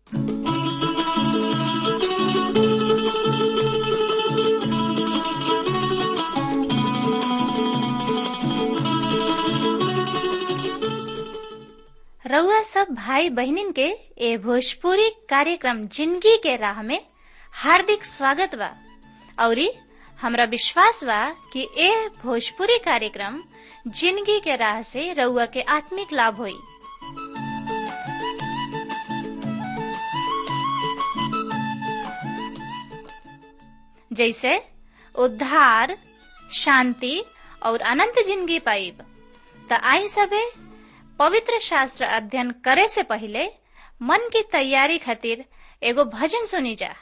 रउआ सब भाई बहनिन के ए भोजपुरी कार्यक्रम जिंदगी के राह में हार्दिक स्वागत बा औरी हमरा विश्वास बा कि ए भोजपुरी कार्यक्रम जिंदगी के राह से रउआ के आत्मिक लाभ होई जैसे उद्धार शांति और अनंत जिंदगी पाइब त आई सबे पवित्र शास्त्र अध्ययन करे से पहले मन की तैयारी खातिर एगो भजन सुनी जा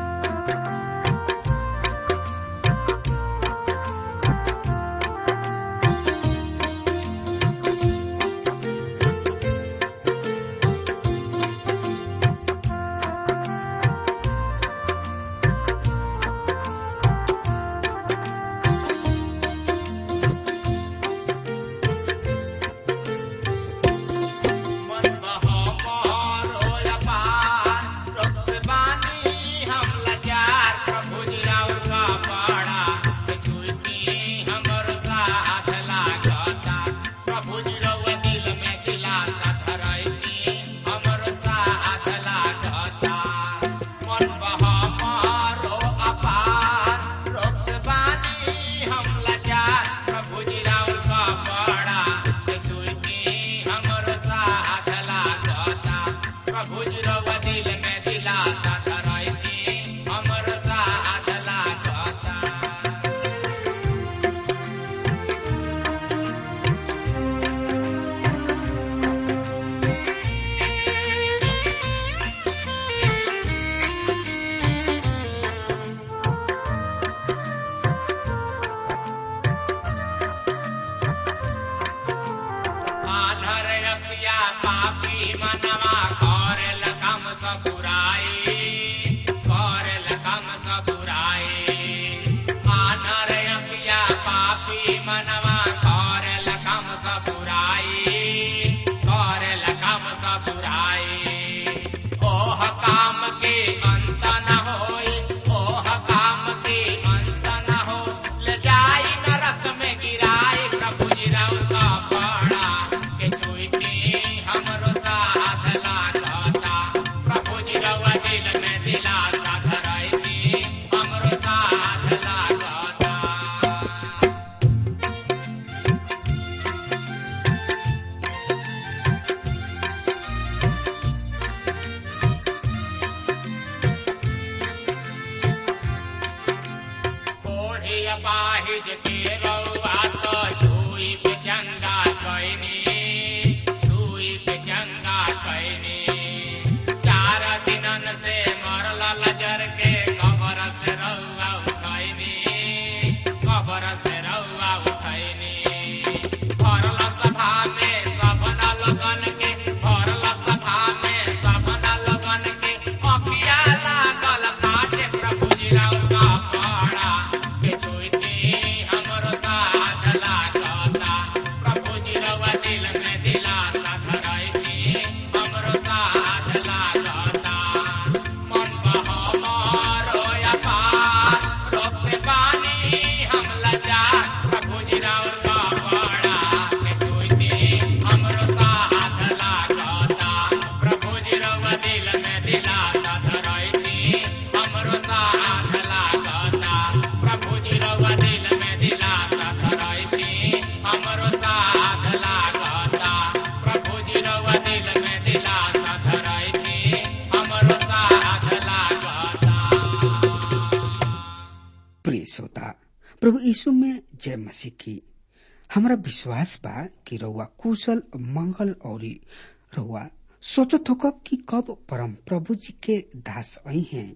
प्रभु यीशु में जय मसीह की हमारा विश्वास बा कि रउआ कुशल मंगल और रउआ सोचत हो कब कि कब परम प्रभु जी के दास आई हैं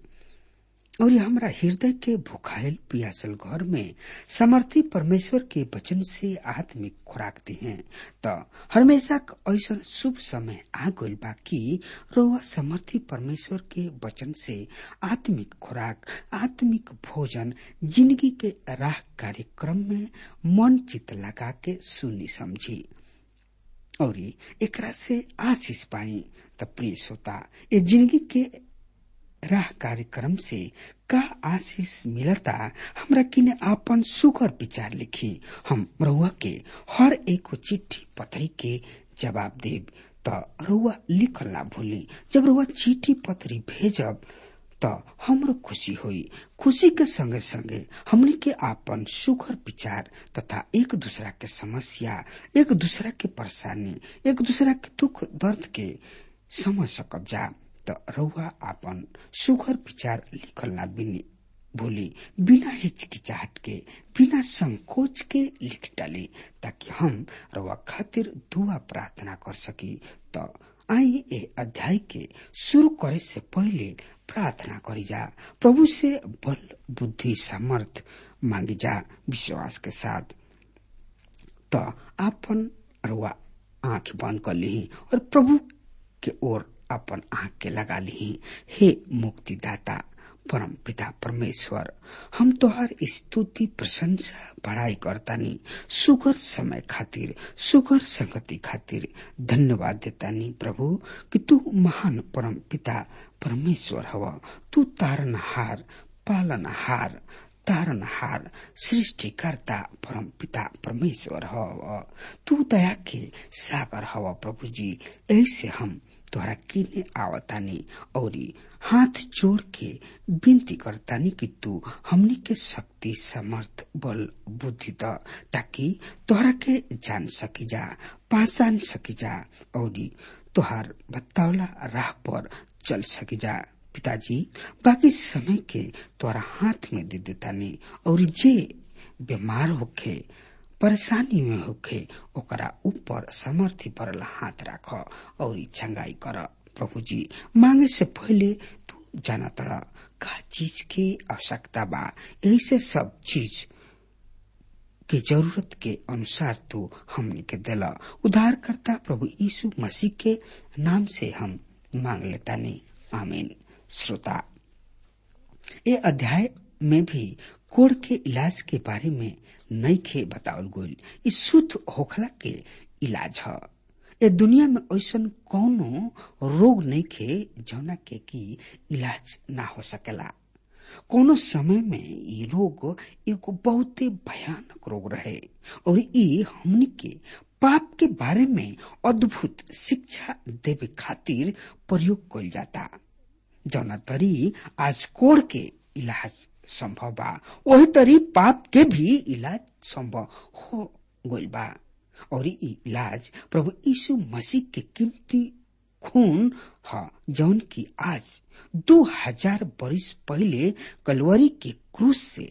और हमारा हृदय के भुखायल पियासल घर में समर्थी परमेश्वर के वचन से आत्मिक खुराक दी हैं तो हमेशा ऐसा शुभ समय आ गइल बा कि रोवा समर्थी परमेश्वर के वचन से आत्मिक खुराक आत्मिक भोजन जिंदगी के राह कार्यक्रम में मन चित लगा के सुनी समझी और एकरा से आशीष पाई त प्रिय श्रोता ये जिंदगी के राह कार्यक्रम से का आशीष मिलता हमरा किने आपन सुगर विचार लिखी हम रउआ के हर एक चिट्ठी पत्री के जवाब देब त रउआ लिखल ना भूली जब रउआ चिट्ठी पत्री भेजब त हमरो खुशी होई खुशी के संगे संगे हमनी के आपन सुखर विचार तथा एक दूसरा के समस्या एक दूसरा के परेशानी एक दूसरा के दुख दर्द के समझ सकब जा त रउआ आपन सुखर विचार लिखल ना बिनी भूली बिना हिचकिचाहट के बिना संकोच के लिख डाली ताकि हम रउआ खातिर दुआ प्रार्थना कर सकी त आई ए अध्याय के शुरू करे से पहले प्रार्थना करी जा प्रभु से बल बुद्धि सामर्थ मांगी जा विश्वास के साथ त आपन रुआ आंख बंद कर ली और प्रभु के ओर अपन आंख के लगा ली हे मुक्तिदाता परम पिता परमेश्वर हम तोहार स्तुति प्रशंसा बढ़ाई करतानी सुगर समय खातिर सुगर संगति खातिर धन्यवाद देतानी प्रभु कि तू महान परम पिता परमेश्वर हव तू तारनहार पालनहार तारनहार सृष्टिकर्ता परम पिता परमेश्वर हव तू दया के सागर हव प्रभु जी ऐसे हम तोहरा किने आवतानी औरी हाथ जोड़ के विनती करतानी कि तू हमनी के शक्ति समर्थ बल बुद्धि द ताकि तोहरा के जान सकी जा पहचान सकी जा औरी तोहार बतावला राह पर चल सकी जा पिताजी बाकी समय के तोरा हाथ में दे देतानी और जे बीमार होखे परेशानी में होखे ओकरा ऊपर समर्थी परल हाथ राख और चंगाई कर प्रभु जी मांगे से पहले तू जाना तड़ा का चीज के आवश्यकता बा ऐसे सब चीज के जरूरत के अनुसार तू हमने के दिला उद्धार करता प्रभु यीशु मसीह के नाम से हम मांग लेता नहीं आमीन श्रोता ये अध्याय में भी कोड़ के इलाज के बारे में नई खे बतावल गोल ई शुद्ध होखला के इलाज ह ए दुनिया में ऐसा कौनो रोग नहीं खे जौना के की इलाज ना हो सकेला कोनो समय में ई रोग एगो बहुते भयानक रोग रहे और ई हमनी के पाप के बारे में अद्भुत शिक्षा देवे खातिर प्रयोग कइल जाता जौना तरी आज कोड़ के इलाज संभव बा वही तरी पाप के भी इलाज संभव हो गइल बा और ई इलाज प्रभु यीशु मसीह के कीमती खून ह जौन की आज दो हजार बरिस पहले कलवरी के क्रूस से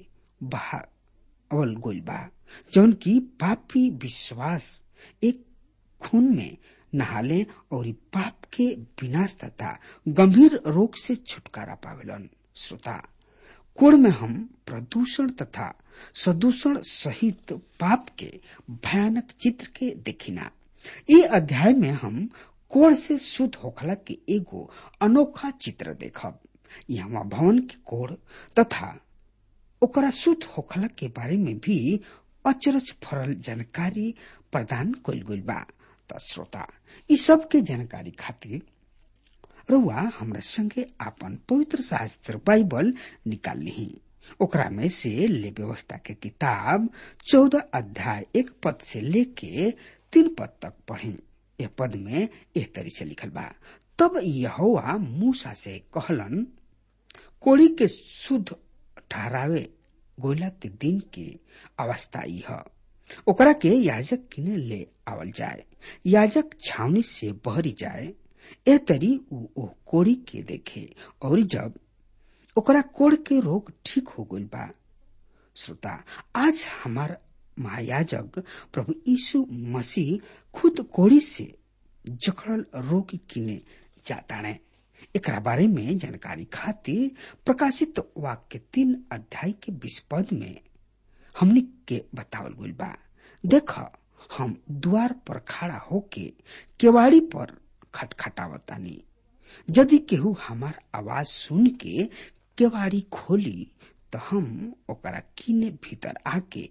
बहावल गइल बा जौन की पापी विश्वास एक खून में नहाले और पाप के विनाश तथा गंभीर रोग से छुटकारा पावेलन श्रोता कोण में हम प्रदूषण तथा सदूषण सहित पाप के भयानक चित्र के देखिना ये अध्याय में हम कोण से शुद्ध होखला के एगो अनोखा चित्र देखब यहाँ भवन के कोण तथा ओकरा शुद्ध होखला के बारे में भी अचरज फरल जानकारी प्रदान कइल गइल बा त श्रोता ई सब के जानकारी खातिर रउआ हमरा संगे आपन पवित्र शास्त्र बाइबल निकाल ली ओकरा में से ले व्यवस्था के किताब चौदह अध्याय एक पद से लेके तीन पद तक पढ़ी ए पद में एह तरी से लिखल बा तब यहोवा मूसा से कहलन कोड़ी के शुद्ध ठहरावे गोला के दिन के अवस्था ई ह ओकरा के याजक किने ले आवल जाए याजक छावनी से बहरी जाए ए तरी उ ओ कोड़ी के देखे और जब ओकरा कोड़ के रोग ठीक हो गइल बा श्रोता आज हमार महायाजक प्रभु यीशु मसीह खुद कोड़ी से जकड़ल रोग किने जाताणे एकरा बारे में जानकारी खातिर प्रकाशित वाक्य तीन अध्याय के बीस पद में हमनी के बतावल गइल बा देख हम द्वार पर खड़ा होके केवाड़ी पर खटखटावतानी यदि केहू हमार आवाज सुन के केवाड़ी खोली तो हम ओकरा किने भीतर आके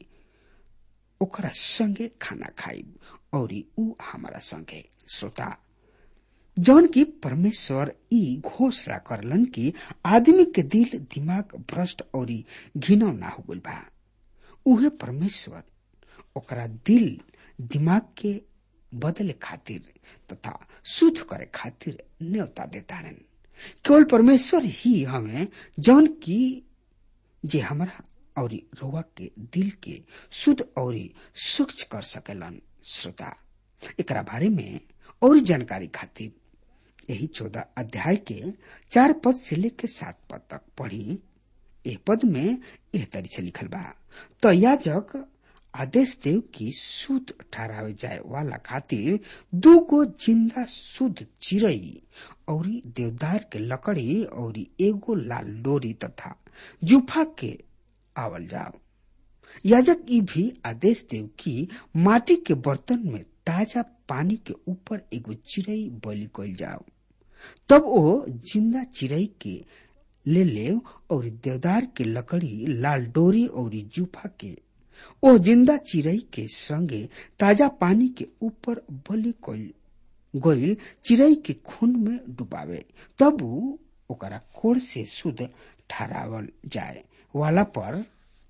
ओकरा संगे खाना खाइब और ऊ हमारा संगे श्रोता जौन की परमेश्वर ई घोषणा करलन कि आदमी के दिल दिमाग भ्रष्ट और घिनौ ना हो गइल बा उहे परमेश्वर ओकरा दिल दिमाग के बदले खातिर तथा शुद्ध करे खातिर न्योता देताड़न केवल परमेश्वर ही हमें जौन की जे हमरा और रोवा के दिल के शुद्ध और स्वच्छ कर सकेलन श्रोता एकरा बारे में और जानकारी खातिर यही चौदह अध्याय के चार पद से लेकर सात पद तक पढ़ी ए पद में एह तरी से लिखल बा तो याजक आदेश देव की शुद्ध ठहरावे जाए वाला खातिर दू गो जिंदा शुद्ध चिड़ई और देवदार के लकड़ी और एगो लाल डोरी तथा जुफा के आवल जाओ याजक ई भी आदेश देव की माटी के बर्तन में ताजा पानी के ऊपर एगो चिड़ई बलि कल जाओ तब वो जिंदा चिड़ई के ले ले और देवदार के लकड़ी लाल डोरी और जूफा के ओ जिंदा चिड़ई के संगे ताजा पानी के ऊपर बलि कल गोइल चिड़ई के खून में डुबावे तब ओकरा कोड़ से शुद्ध ठहरावल जाए वाला पर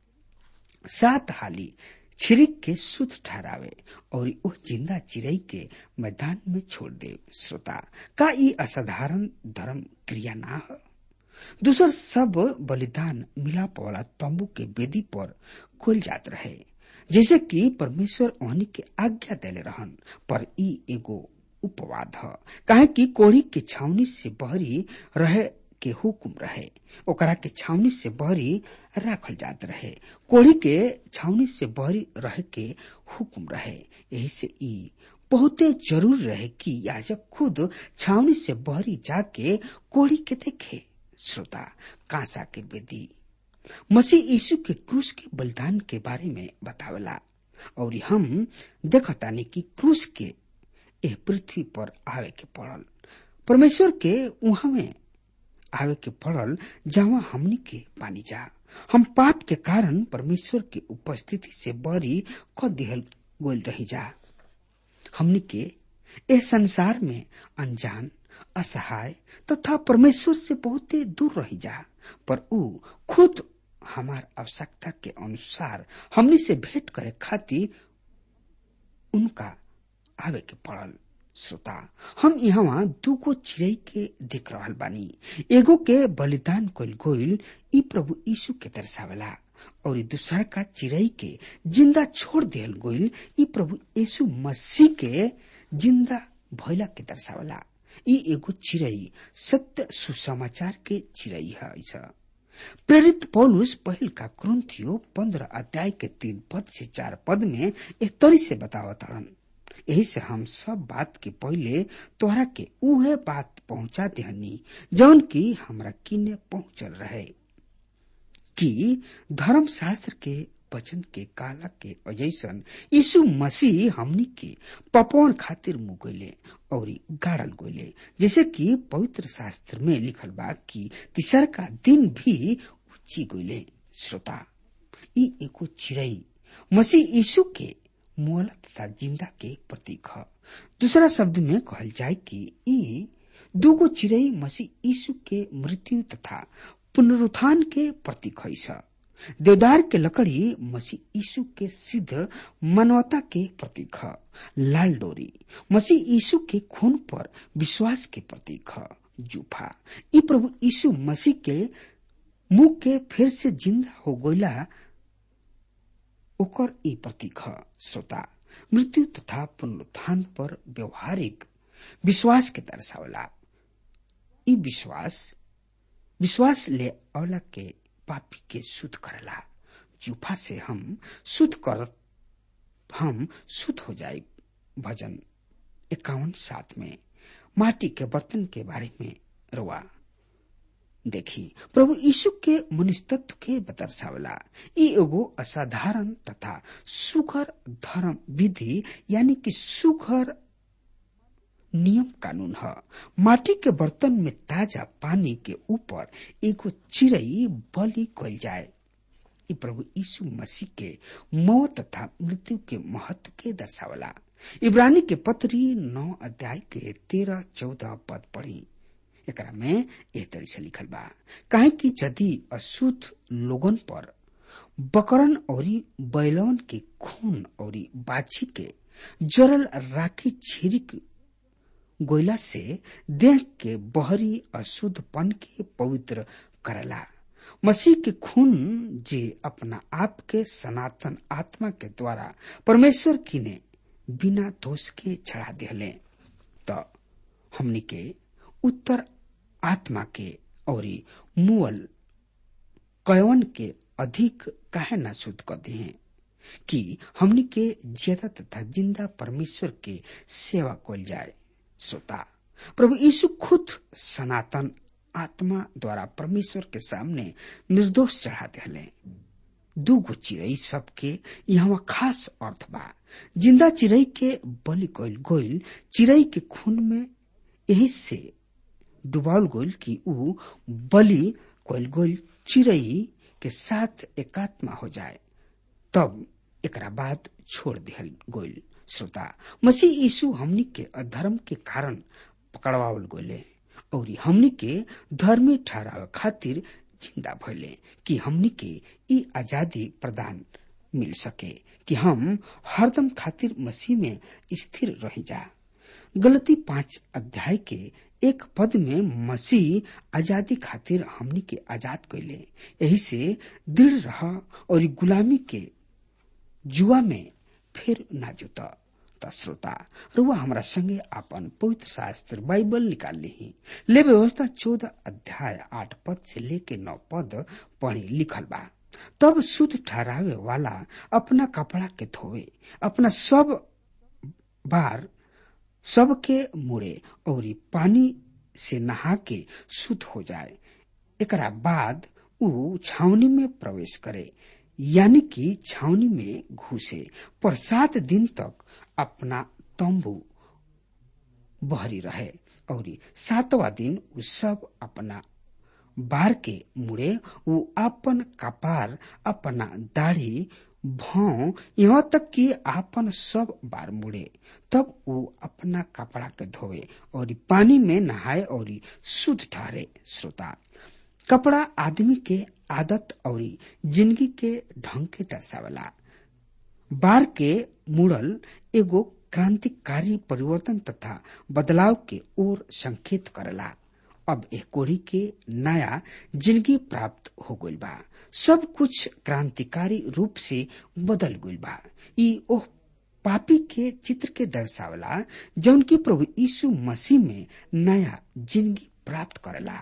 सात हाली छिरिक के शुद्ध ठहरावे और ओ जिंदा चिड़ई के मैदान में छोड़ दे श्रोता का ई असाधारण धर्म क्रिया ना है दूसर सब बलिदान मिलाप वाला तंबू के वेदी पर खोल जात रहे जैसे कि परमेश्वर ओहनी के आज्ञा देले रहन पर ई एगो उपवाद ह काहे कि कोड़ी के छावनी से बहरी रहे के हुकुम रहे ओकरा के छावनी से बहरी राखल जात रहे कोड़ी के छावनी से बहरी रहे के हुकुम रहे यही से ई बहुते जरूर रहे कि याजक खुद छावनी से बहरी जाके कोड़ी के देखे श्रोता कांसा के बेदी मसीह यीशु के क्रूस के बलिदान के बारे में बतावेला और हम देखतानी कि क्रूस के एह पृथ्वी पर आवे के पड़ल परमेश्वर के उहा में आवे के पड़ल जहाँ हमनी के पानी जा हम पाप के कारण परमेश्वर के उपस्थिति से बरी क दिहल गोल रही जा हमनी के इस संसार में अनजान असहाय तथा तो परमेश्वर से बहुत दूर रही जा पर ऊ खुद हमार आवश्यकता के अनुसार हमनी से भेंट करे खातिर उनका आवे के पड़ल श्रोता हम यहाँ दूगो चिड़ई के देख रहल बानी एगो के बलिदान कल गोइल ई प्रभु यीशु के दर्शावला और दूसरा का चिड़ई के जिंदा छोड़ दियल गोइल ई प्रभु यीशु मसीह के जिंदा भैला के दर्शावला ई एगो चिड़ई सत्य सुसमाचार के चिड़ई है ऐसा प्रेरित पौलुस पहल का क्रंथियो पंद्रह अध्याय के तीन पद से चार पद में एक तरी से बतावतरण यही से हम सब बात के पहले तोहरा के उहे बात पहुंचा देहनी जौन की हमरा किने पहुंचल रहे कि धर्म शास्त्र के वचन के काला के अजैसन यीशु मसीह हमनी के पपौन खातिर मुगले और गाड़ल गोले जैसे कि पवित्र शास्त्र में लिखल बा कि तीसर का दिन भी उची गोले श्रोता ई एगो चिड़ई मसीह यीशु के मोल तथा जिंदा के प्रतीक है दूसरा शब्द में कहल जाए कि ई दूगो चिड़ई मसीह यीशु के मृत्यु तथा पुनरुत्थान के प्रतीक है देवदार के लकड़ी मसीह यीशु के सिद्ध मानवता के प्रतीक है लाल डोरी मसीह यीशु के खून पर विश्वास के प्रतीक है जूफा ई प्रभु यीशु मसीह के मुंह के फिर से जिंदा हो गईला ओकर ई प्रतीक है श्रोता मृत्यु तथा पुनरुत्थान पर व्यवहारिक विश्वास के दर्शावला ई विश्वास विश्वास ले अवला के पापी के शुद्ध करला जूफा से हम शुद्ध कर हम शुद्ध हो जाए भजन इक्यावन सात में माटी के बर्तन के बारे में रुआ देखी प्रभु यीशु के मनुष्यत्व के दर्शावला ई एगो असाधारण तथा सुखर धर्म विधि यानी कि सुखर नियम कानून है माटी के बर्तन में ताजा पानी के ऊपर एगो चिड़ई बलि कल जाए ई प्रभु यीशु मसीह के मौत तथा मृत्यु के महत्व के दर्शावला इब्रानी के पत्री नौ अध्याय के तेरह चौदह पद पढ़ी एकरा में एह तरी से लिखल बा काहे कि यदि अशुद्ध लोगन पर बकरन औरी बैलवन के खून औरी बाछी के जरल राखी छिरिक गोइला से देह के बहरी अशुद्धपन के पवित्र करला मसीह के खून जे अपना आप के सनातन आत्मा के द्वारा परमेश्वर की ने बिना दोष के चढ़ा दिले तो हमनी के उत्तर आत्मा के और मुअल कयवन के अधिक काहे ना शुद्ध कर दे हैं कि हमनी के ज्यादा तथा जिंदा परमेश्वर के सेवा कल जाए श्रोता प्रभु यीशु खुद सनातन आत्मा द्वारा परमेश्वर के सामने निर्दोष चढ़ा दिले दू गो चिड़ई सबके यहाँ खास अर्थ बा जिंदा चिड़ई के बलि कइल गोइल चिड़ई के खून में यही से डुबाल गोइल कि ऊ बलि कइल गोइल चिड़ई के साथ एकात्मा हो जाए तब एकरा बाद छोड़ दिहल गोइल श्रोता मसीह यीशु हमनी के अधर्म के कारण पकड़वावल गोले और हमनी के धर्मी ठहरावे खातिर जिंदा भइले कि हमनी के ई आजादी प्रदान मिल सके कि हम हरदम खातिर मसीह में स्थिर रह जा गलती पांच अध्याय के एक पद में मसीह आजादी खातिर हमनी के आजाद कैले यही से दृढ़ रह और गुलामी के जुआ में फिर ना जुता श्रोता रुआ हमारा संगे अपन पवित्र शास्त्र बाइबल निकाल ली ले व्यवस्था चौदह अध्याय आठ पद से लेके नौ पद पढ़ी लिखल बा तब शुद्ध ठहरावे वाला अपना कपड़ा के धोवे अपना सब बार सबके मुड़े और पानी से नहा के शुद्ध हो जाए एकरा बाद ऊ छावनी में प्रवेश करे यानी कि छावनी में घुसे पर सात दिन तक अपना तंबू बहरी रहे और सातवा दिन उ सब अपना बार के मुड़े उ अपन कपार अपना दाढ़ी भाव यहाँ तक कि आपन सब बार मुड़े तब वो अपना कपड़ा के धोवे और पानी में नहाए और शुद्ध ठहरे श्रोता कपड़ा आदमी के आदत और जिंदगी के ढंग के दर्शावला बार के मुड़ल एगो क्रांतिकारी परिवर्तन तथा बदलाव के ओर संकेत करला अब एक कोड़ी के नया जिंदगी प्राप्त हो गइल बा सब कुछ क्रांतिकारी रूप से बदल गइल बा ई ओह पापी के चित्र के दर्शावला जौन की प्रभु यीशु मसीह में नया जिंदगी प्राप्त करला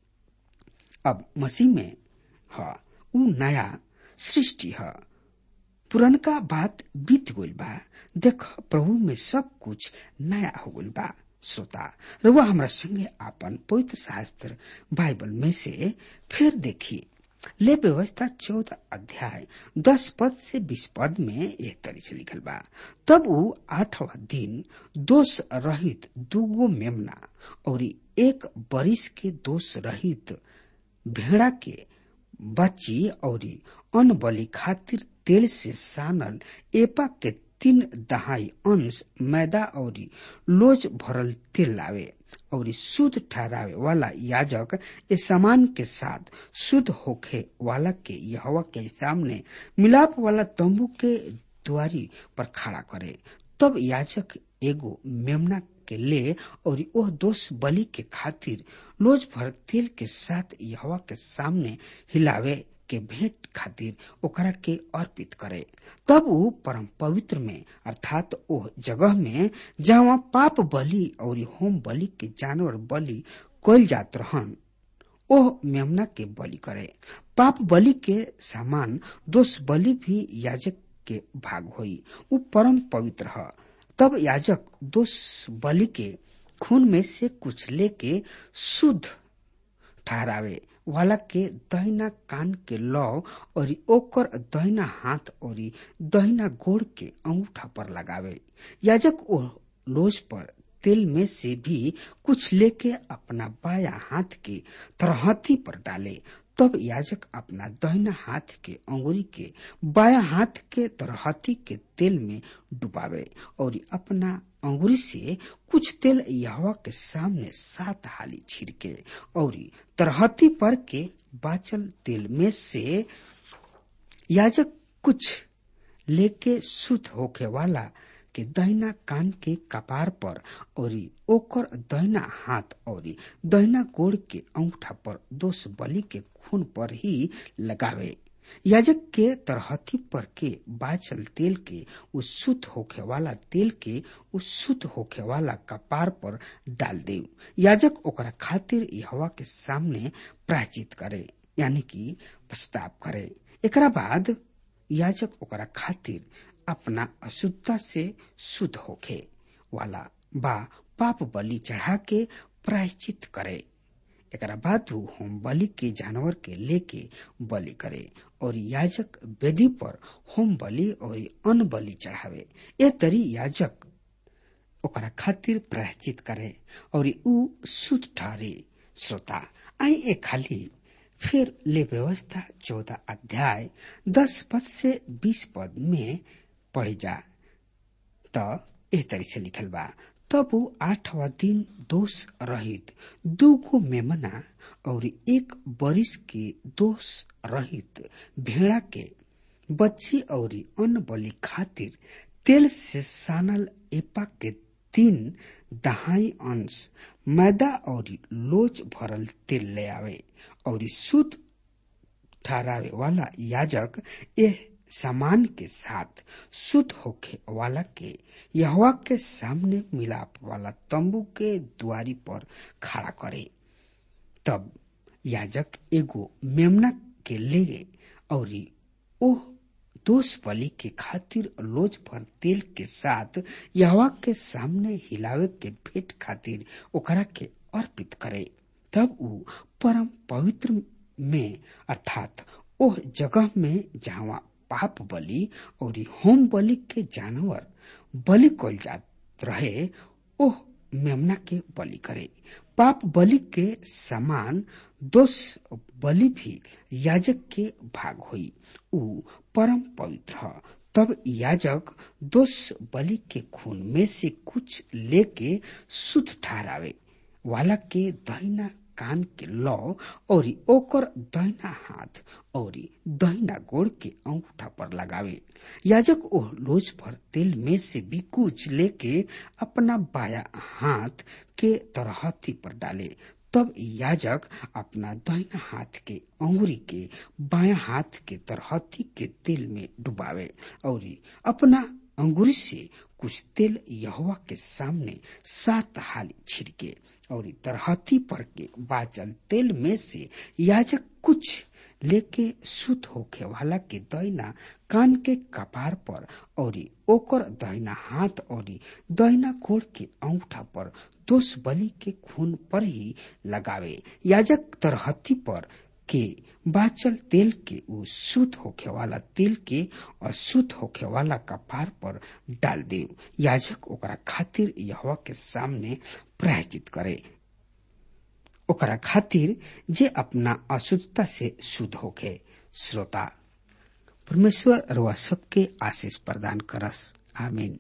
अब मसीह में ह ऊ नया सृष्टि ह पुरनका बात बीत गइल बा देख प्रभु में सब कुछ नया हो गइल बा श्रोता रुआ हमरा संगे आपन पवित्र शास्त्र बाइबल में से फिर देखी ले व्यवस्था चौदह अध्याय दस पद से बीस पद में एक तरी से लिखल बा तब वो आठवा दिन दोष रहित दूगो मेमना और एक बरिस के दोष रहित भेड़ा के बच्ची और अन्न बलि खातिर तेल से सानल एपा के तीन दहाई अंश मैदा और लोज भरल तेल लावे और शुद्ध ठहरावे वाला याजक इस सामान के साथ शुद्ध होखे वाला के यहवा के सामने मिलाप वाला तंबू के द्वारी पर खड़ा करे तब याजक एगो मेमना के ले और ओह दोष बलि के खातिर लोज भर तेल के साथ यहवा के सामने हिलावे के भेंट खातिर ओकरा के अर्पित करे तब वो परम पवित्र में अर्थात ओह जगह में जहाँ पाप बलि और होम बलि के जानवर बलि कल जात रहन ओह मेमना के बलि करे पाप बलि के सामान दोष बलि भी याजक के भाग होई उ परम पवित्र है तब याजक दोष बलि के खून में से कुछ लेके शुद्ध ठहरावे वाला के दहिना कान के लौ और ओकर दहिना हाथ और दहिना गोड़ के अंगूठा पर लगावे याजक ओ लोज पर तेल में से भी कुछ लेके अपना बाया हाथ के तरहती पर डाले तब याजक अपना दहिना हाथ के अंगुरी के बाया हाथ के तरहती के तेल में डुबावे और अपना अंगुरी से कुछ तेल यहवा के सामने सात हाली छिड़के और तरहती पर के बाचल तेल में से याजक कुछ लेके शुद्ध होके वाला के दहिना कान के कपार पर और ओकर दहिना हाथ और दहिना गोड़ के अंगूठा पर दोष बलि के खून पर ही लगावे याजक के तरहती पर के बाचल तेल के उस शुद्ध होखे वाला तेल के उस शुद्ध होखे वाला कपार पर डाल दे याजक ओकरा खातिर यहवा के सामने प्रायचित करे यानी कि प्रस्ताव करे एकरा बाद याजक ओकरा खातिर अपना अशुद्धता से शुद्ध होखे वाला बा पाप बलि चढ़ा के प्रायश्चित करे एकरा बाद वो होम बलि के जानवर के लेके बलि करे और याजक वेदी पर होम बलि और अन्न बलि चढ़ावे ए तरी याजक ओकरा खातिर प्रायश्चित करे और ऊ शुद्ध ठहरे श्रोता आई ए खाली फिर ले व्यवस्था चौदह अध्याय दस पद से बीस पद में पढ़ी जा त एह तरी से लिखल बा तब वो आठवा दिन दोष रहित दूगो मेमना और एक बरिस के दोष रहित भेड़ा के बच्ची और अन्न बलि खातिर तेल से सानल एपा के तीन दहाई अंश मैदा और लोच भरल तेल ले आवे और शुद्ध ठहरावे वाला याजक यह सामान के साथ शुद्ध होखे वाला के यहवा के सामने मिलाप वाला तंबू के द्वारी पर खड़ा करे तब याजक एगो मेमना के ले गए और ओह दोष बलि के खातिर लोज पर तेल के साथ यहवा के सामने हिलावे के भेंट खातिर ओकरा के अर्पित करे तब ऊ परम पवित्र में अर्थात ओह जगह में जहाँ पाप बलि और होम बलि के जानवर बलि कल जात रहे ओह मेमना के बलि करे पाप बलि के समान दोष बलि भी याजक के भाग हुई ऊ परम पवित्र है तब याजक दोष बलि के खून में से कुछ लेके शुद्ध ठहरावे वाला के दहिना कान के लौ और ओकर दहिना हाथ और दहिना गोड़ के अंगूठा पर लगावे याजक ओह लोज पर तेल में से भी कुछ लेके अपना बाया हाथ के तरहथी पर डाले तब याजक अपना दहिना हाथ के अंगुरी के बाया हाथ के तरहथी के तेल में डुबावे और अपना अंगुरी से कुछ तेल यहोवा के सामने सात हाली छिड़के और तरहती पर के बाचल तेल में से याजक कुछ लेके शुद्ध होखे वाला के दैना कान के कपार पर और ओकर दहिना हाथ और दहिना गोड़ के अंगूठा पर दोष बलि के खून पर ही लगावे याजक तरहती पर के बाचल तेल के उ शुद्ध होखे वाला तेल के अशुद्ध होखे वाला कपार पर डाल दे याजक ओकरा खातिर यहवा के सामने प्रायचित करे ओकरा खातिर जे अपना अशुद्धता से शुद्ध होखे श्रोता परमेश्वर रुआ सबके आशीष प्रदान करस आमीन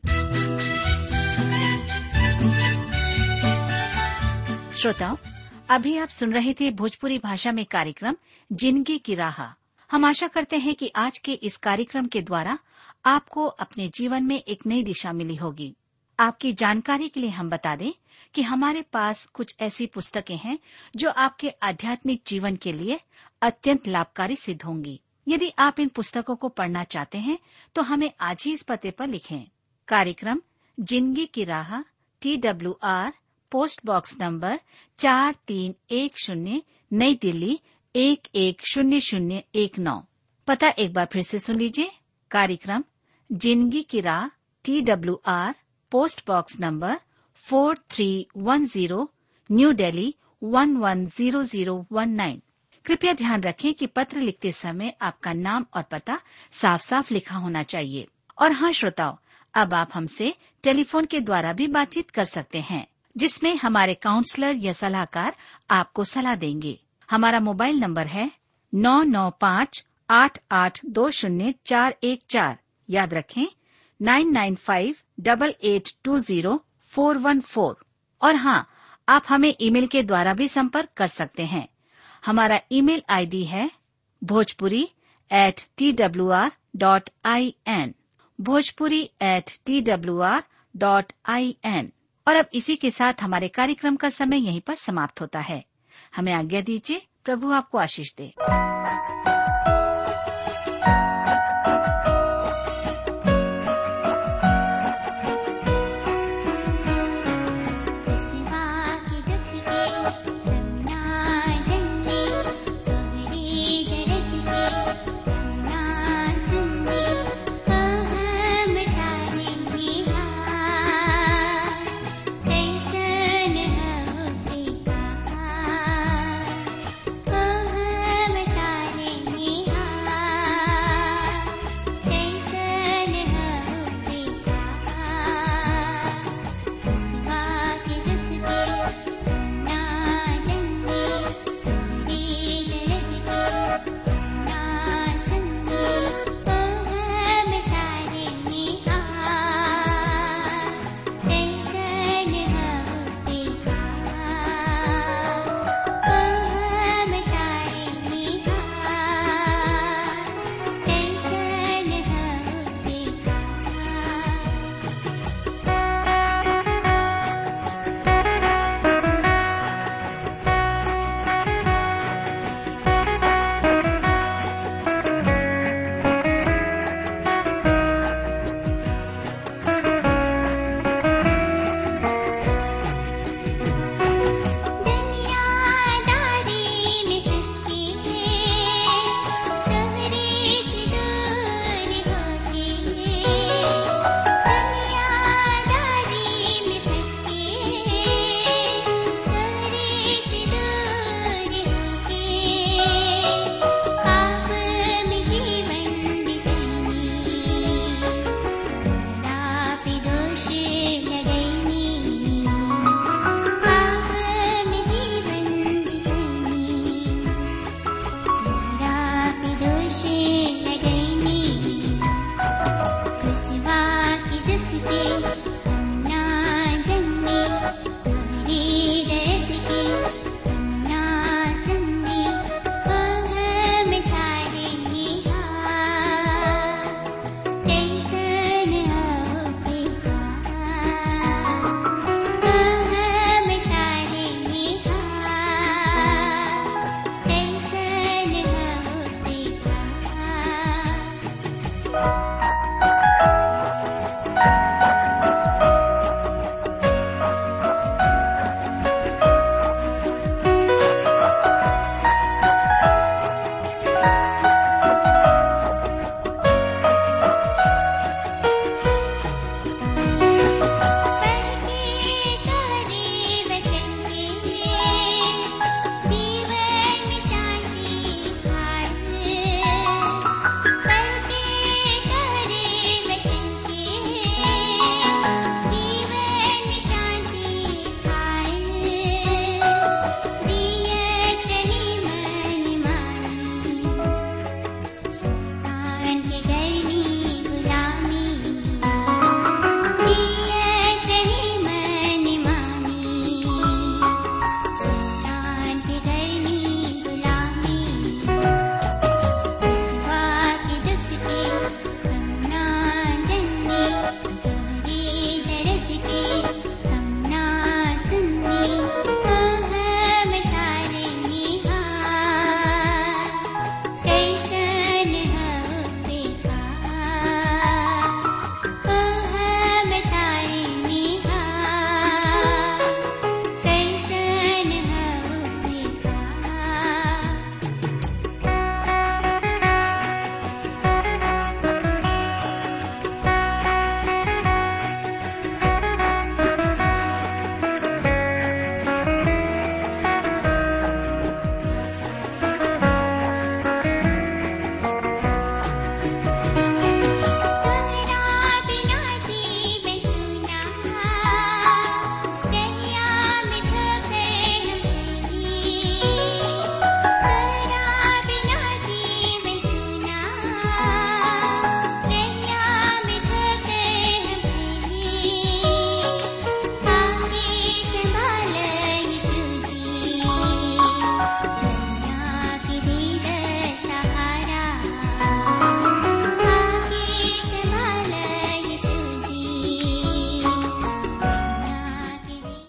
श्रोताओं अभी आप सुन रहे थे भोजपुरी भाषा में कार्यक्रम जिंदगी की राह हम आशा करते हैं कि आज के इस कार्यक्रम के द्वारा आपको अपने जीवन में एक नई दिशा मिली होगी आपकी जानकारी के लिए हम बता दें कि हमारे पास कुछ ऐसी पुस्तकें हैं जो आपके आध्यात्मिक जीवन के लिए अत्यंत लाभकारी सिद्ध होंगी यदि आप इन पुस्तकों को पढ़ना चाहते हैं तो हमें आज ही इस पते पर लिखें कार्यक्रम जिंदगी की राह T W R post box number चार तीन एक शून्य नई दिल्ली एक एक शून्य शून्य एक नौ पता एक बार फिर से सुन लीजिए कार्यक्रम जिंदगी की राह T W R post box number four three one zero New Delhi one one zero zero one nine कृपया ध्यान रखें कि पत्र लिखते समय आपका नाम और पता साफ साफ लिखा होना चाहिए और हाँ श्रोताओं अब आप हमसे टेलीफोन के द्वारा भी बातचीत कर सकते हैं जिसमें हमारे काउंसलर या सलाहकार आपको सलाह देंगे हमारा मोबाइल नंबर है नौ नौ पाँच आठ आठ दो शून्य चार एक चार याद रखें nine nine five double eight two zero four one four और हाँ आप हमें ईमेल के द्वारा भी संपर्क कर सकते हैं हमारा ईमेल आईडी है Bhojpuri at T W R dot I N Bhojpuri at T W R dot I N और अब इसी के साथ हमारे कार्यक्रम का समय यहीं पर समाप्त होता है हमें आज्ञा दीजिए प्रभु आपको आशीष दे